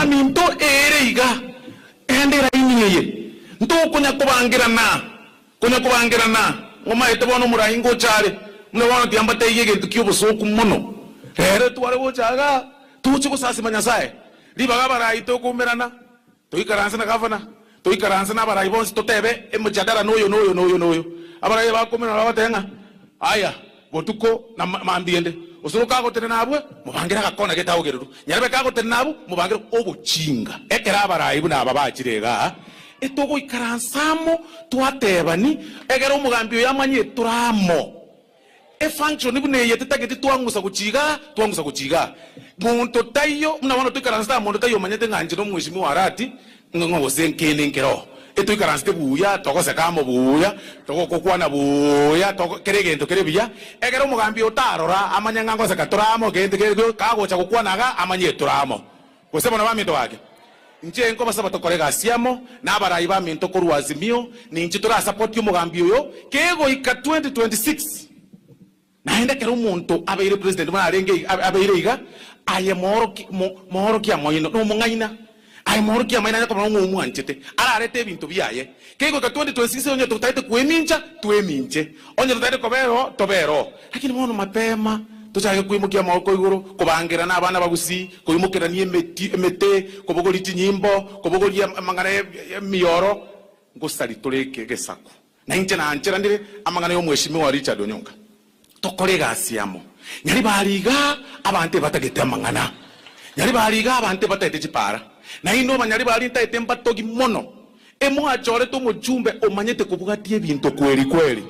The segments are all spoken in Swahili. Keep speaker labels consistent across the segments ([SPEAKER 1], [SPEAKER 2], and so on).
[SPEAKER 1] maminto ere iga endera inyeye nto kunya kubangirana kunya kubangirana ngomaete bono murahi ngochare mune bono tiambate iye gintu kiobusuku muno rero tware gochaga tuchi gusasima nyasaye ribaga barayi tukumirana tuikaranse na gavana tuikaranse na barayi bonsi tutebe emujadara noyo noyo noyo noyo abarayi bakumirana batenga aya botuko na ma- mambiende usuru kagotene nabwe mubangira gakona getagogeruru nyarebe kagotene nabu mubangira obuchinga ekera abarayi buna aba bakirega etogoikaransamo twatebani egera omugambi oyo amanyire turamo efunction bune yete tageti twangusa kuchiga twangusa kuchiga muntu tayo muna wana tuikaransa muntu tayo manyete nganje no mwishimi warati ngo senkene nkero etuikaransa buya togose kamo buya togo kokwana buya togo kere gento kere biya egera omugambi otarora amanya ngango seka turamo gente kere kagocha kukwanaga amanye turamo gusebona baminto wake nche nko basaba tokore gasiamo n'abarayi baminto korwa azimio ninche turasapoti omugambi oyo kegoika 2026 naende kero omonto abeire president muna arenge abeire iga aye mohoroki- mo- mohorokia moino nomong'aina aye mohorokia maina nyakobona ng'omwanchete ararete ebinto biaye kegoika 2026 onye tutaete kwemincha tweminche onye tutaete kobero tobero lakini mono mapema tuchage kwimukia moko iguru kubangirana abana bagusi kwimukirania emeti- emete kubogoria chinyimbo kubogoria amang'ana ya- ya miyoro ngusari tureke gesaku na inche nancheranire amang'ana y'omweshimiwa richard onyonga tokore egasi amo nyari bariga abante batagete amang'ana nyari bariga abante bataete chipara naino banyari bari ntaete mbatogi mono emwachorete omojumbe omanyete kubugatia ebinto kweri kweri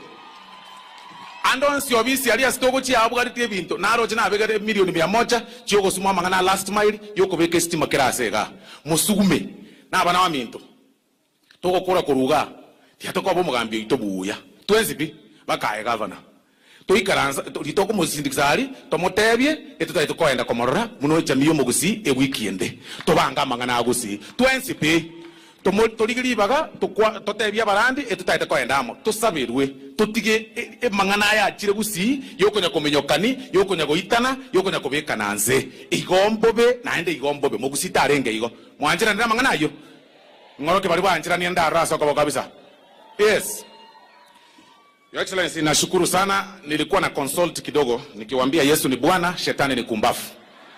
[SPEAKER 1] ando nsi obisi ali asitogo chiabugaritie ebinto naroche nabegere milioni mia moja chiogosuma amang'ana last mile yokobeka estima kerase iga mosugume nabana baminto togokora koruga tiatokoba omugambi oito buya twensipi bakae gavana toikaransa ritokomosindikisa ari tomotebie etutaite koenda komorora muno echami yomogusi ewiki ende tobanga amang'ana agosi twensipi Tomo- torigiribaga tokwa- totebia barandi etutaite koenda amo tosabirwe totige e- emang'ana aya achire gusi yokonya komenyokani yokonya goitana yokonya kobekana nse igombobe naende igombobe mogusi tarenge igo mwanchiranire amang'ana ayo ng'oroke bari banchirania ndarasa kobo kabisa yes Your Excellency, nashukuru sana. Nilikuwa na consult kidogo nikiwaambia Yesu ni Bwana, shetani ni kumbafu.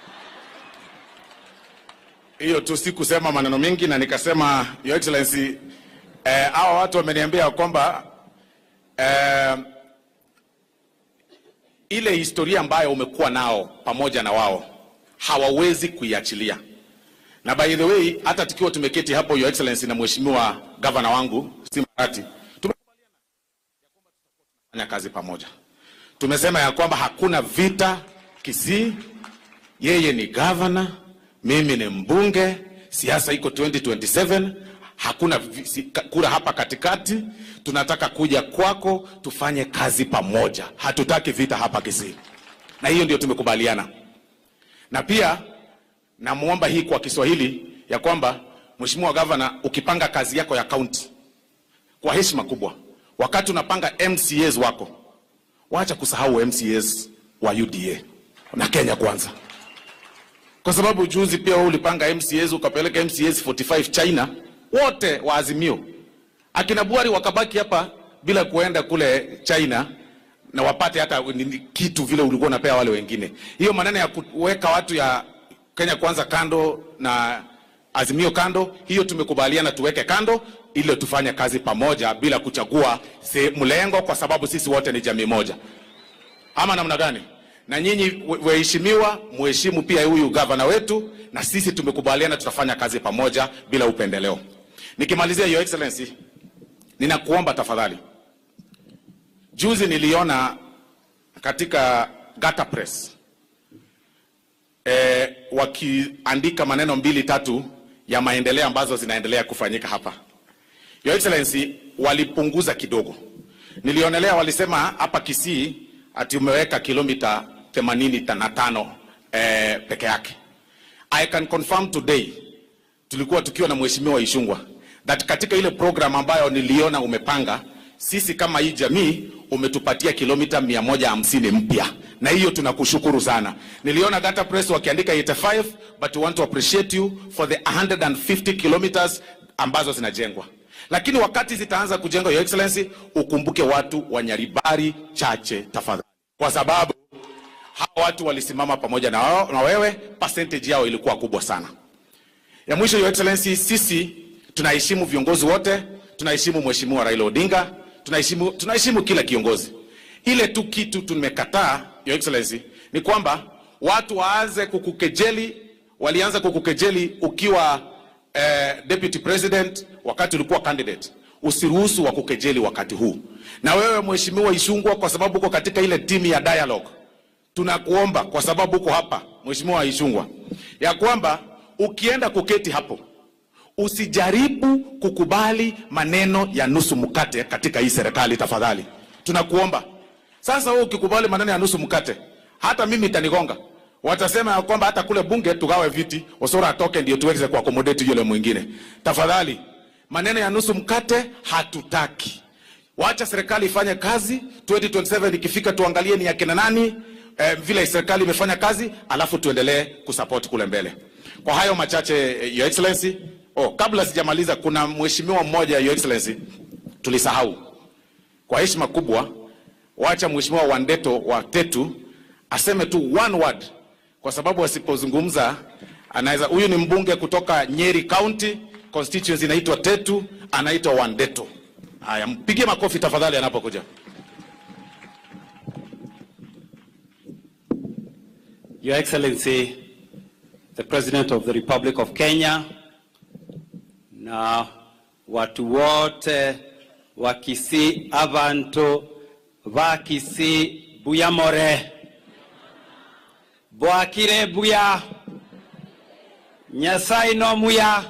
[SPEAKER 1] Hiyo tu sikusema maneno mengi, na nikasema Your Excellency, eh, hawa watu wameniambia kwamba eh, ile historia ambayo umekuwa nao pamoja na wao hawawezi kuiachilia na by the way, hata tukiwa tumeketi hapo Your Excellency na mheshimiwa gavana wangu Simbarati fanya kazi pamoja. Tumesema ya kwamba hakuna vita Kisii, yeye ni gavana, mimi ni mbunge, siasa iko 2027, hakuna vi- si- ka- kura hapa katikati. Tunataka kuja kwako tufanye kazi pamoja, hatutaki vita hapa Kisii, na hiyo ndio tumekubaliana. Na pia namwomba hii kwa Kiswahili ya kwamba Mheshimiwa Gavana, ukipanga kazi yako ya kaunti kwa heshima kubwa, wakati unapanga MCAs wako, wacha kusahau MCAs wa UDA na Kenya Kwanza, kwa sababu juzi pia wewe ulipanga MCAs ukapeleka MCAs 45 China, wote wa Azimio, akina Buhari wakabaki hapa bila kuenda kule China na wapate hata nini- kitu vile ulikuwa unapea wale wengine. Hiyo maneno ya kuweka watu ya Kenya Kwanza kando na Azimio kando, hiyo tumekubaliana tuweke kando ili tufanye kazi pamoja bila kuchagua se- mlengo, kwa sababu sisi wote ni jamii moja, ama namna gani? Na nyinyi we- waheshimiwa, mheshimu pia huyu gavana wetu, na sisi tumekubaliana tutafanya kazi pamoja bila upendeleo. Nikimalizia, Your Excellency, ninakuomba tafadhali, juzi niliona katika Gata Press eh, wakiandika maneno mbili tatu ya maendeleo ambazo zinaendelea kufanyika hapa. Your Excellency, walipunguza kidogo. Nilionelea walisema hapa Kisii ati umeweka kilomita 85 eh, peke yake. I can confirm today tulikuwa tukiwa na mheshimiwa Ishungwa that katika ile program ambayo niliona umepanga, sisi kama hii jamii umetupatia kilomita 150 mpya na hiyo tunakushukuru sana. Niliona Gata Press wakiandika 85 but we want to appreciate you for the 150 kilometers ambazo zinajengwa, lakini wakati zitaanza kujengwa, your excellency, ukumbuke watu wa Nyaribari chache tafadhali, kwa sababu hawa watu walisimama pamoja na, wao, na wewe, percentage yao ilikuwa kubwa sana. Ya mwisho, your excellency, sisi tunaheshimu viongozi wote, tunaheshimu mheshimiwa Raila Odinga, tunaheshimu tunaheshimu kila kiongozi. Ile tu kitu tumekataa, your excellency, ni kwamba watu waanze kukukejeli. Walianza kukukejeli ukiwa eh, deputy president, wakati ulikuwa candidate. Usiruhusu wakukejeli wakati huu. Na wewe mheshimiwa Ishungwa, kwa sababu uko katika ile timu ya dialogue tunakuomba kwa sababu uko hapa Mheshimiwa Ishungwa, ya kwamba ukienda kuketi hapo usijaribu kukubali maneno ya nusu mkate katika hii serikali tafadhali, tunakuomba. Sasa wewe ukikubali maneno ya nusu mkate, hata mimi itanigonga. Watasema ya kwamba hata kule bunge tugawe viti, Osoro atoke ndio tuweze kuaccommodate yule mwingine. Tafadhali, maneno ya nusu mkate hatutaki. Wacha serikali ifanye kazi. 2027 ikifika, tuangalie ni akina nani eh, vile serikali imefanya kazi, alafu tuendelee kusupport kule mbele. Kwa hayo machache, eh, your excellency. Oh, kabla sijamaliza, kuna mheshimiwa mmoja your excellency tulisahau. Kwa heshima kubwa, wacha mheshimiwa Wandeto wa Tetu aseme tu one word, kwa sababu asipozungumza anaweza. Huyu ni mbunge kutoka Nyeri County, constituency inaitwa Tetu, anaitwa Wandeto. Haya, mpigie makofi tafadhali anapokuja.
[SPEAKER 2] Your Excellency, the President of the Republic of Kenya, na watu wote wa Kisii, abantu ba Kisii buyamore bwakire buya nyasaye no muya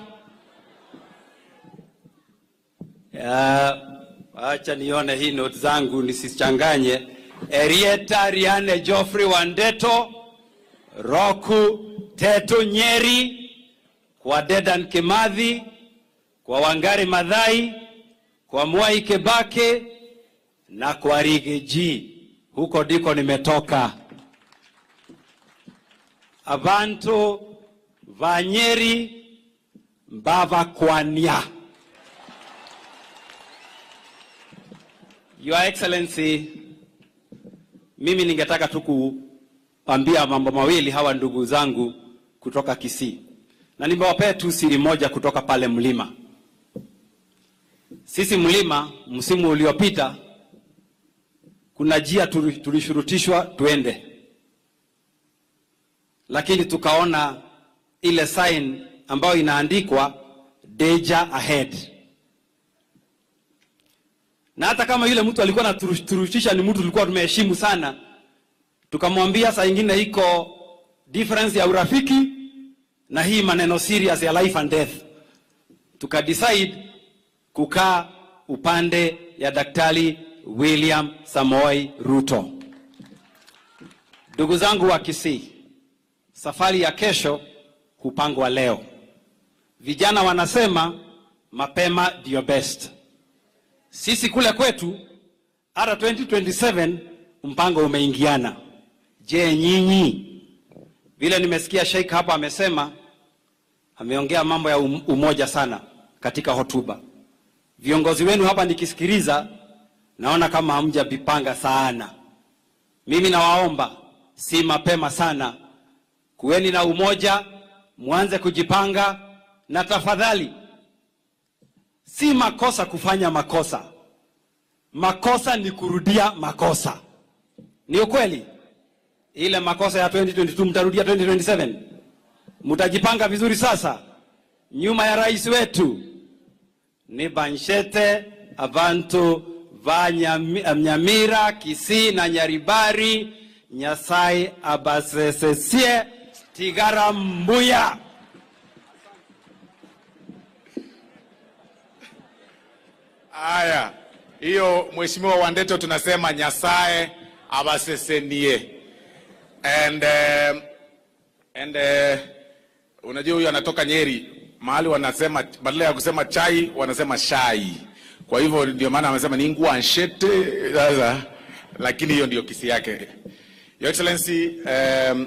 [SPEAKER 2] Ya, acha nione hii note zangu nisichanganye. Erieta Riane Geoffrey Wandeto Roku Teto Nyeri, kwa Dedan Kimathi, kwa Wangari Madhai, kwa Mwai Kibaki na kwa Rigiji. Huko ndiko nimetoka. Abantu va Nyeri mbavakwania. Your Excellency, mimi ningetaka tu kuambia mambo mawili hawa ndugu zangu kutoka Kisii, na nimewapea tu siri moja kutoka pale mlima. Sisi mlima, msimu uliopita, kuna njia tuli- tulishurutishwa tuende, lakini tukaona ile sign ambayo inaandikwa danger ahead na hata kama yule mtu alikuwa anaturutisha ni mtu tulikuwa tumeheshimu sana, tukamwambia saa ingine iko difference ya urafiki na hii maneno serious ya life and death, tukadecide kukaa upande ya Daktari William Samoei Ruto. Ndugu zangu wa Kisii, safari ya kesho hupangwa leo. Vijana wanasema mapema ndio best. Sisi kule kwetu hata 2027 mpango umeingiana. Je, nyinyi? Vile nimesikia Sheikh hapa amesema, ameongea mambo ya um- umoja sana katika hotuba. Viongozi wenu hapa nikisikiliza, naona kama hamjavipanga sana. Mimi nawaomba, si mapema sana, kuweni na umoja, mwanze kujipanga, na tafadhali Si makosa kufanya makosa, makosa ni kurudia makosa. Ni ukweli, ile makosa ya 2022 mtarudia 2027. Mtajipanga vizuri sasa, nyuma ya rais wetu ni Banshete, abantu va Nyami- Nyamira, Kisii na Nyaribari. Nyasaye abasesesie tigara mbuya.
[SPEAKER 1] Haya, hiyo mheshimiwa Wandeto tunasema nyasaye abasesenie and um, and uh, unajua huyu anatoka Nyeri mahali wanasema badala ya kusema chai wanasema shai. Kwa hivyo ndio maana amesema ni ngua nshete sasa, lakini hiyo ndio kisi yake.
[SPEAKER 3] Your Excellency, um,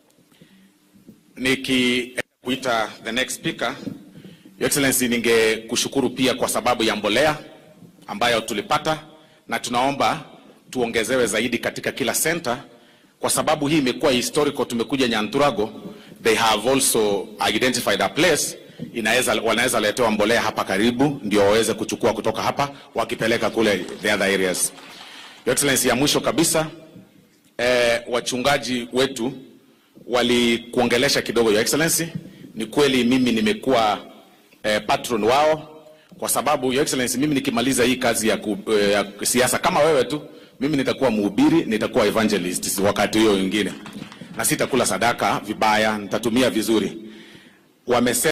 [SPEAKER 3] nikikuita the next speaker, Your Excellency, ningekushukuru pia kwa sababu ya mbolea ambayo tulipata na tunaomba tuongezewe zaidi katika kila center, kwa sababu hii imekuwa historical. Tumekuja Nyanturago, they have also identified a place inaweza wanaweza letewa mbolea hapa karibu, ndio waweze kuchukua kutoka hapa wakipeleka kule the other areas. Your Excellency, ya mwisho kabisa eh, wachungaji wetu walikuongelesha kidogo, Your Excellency. Ni kweli mimi nimekuwa eh, patron wao kwa sababu Your Excellency, mimi nikimaliza hii kazi ya, ku, eh, ya siasa kama wewe tu, mimi nitakuwa mhubiri, nitakuwa evangelist wakati huyo wengine, na sitakula sadaka vibaya, nitatumia vizuri. Wamesema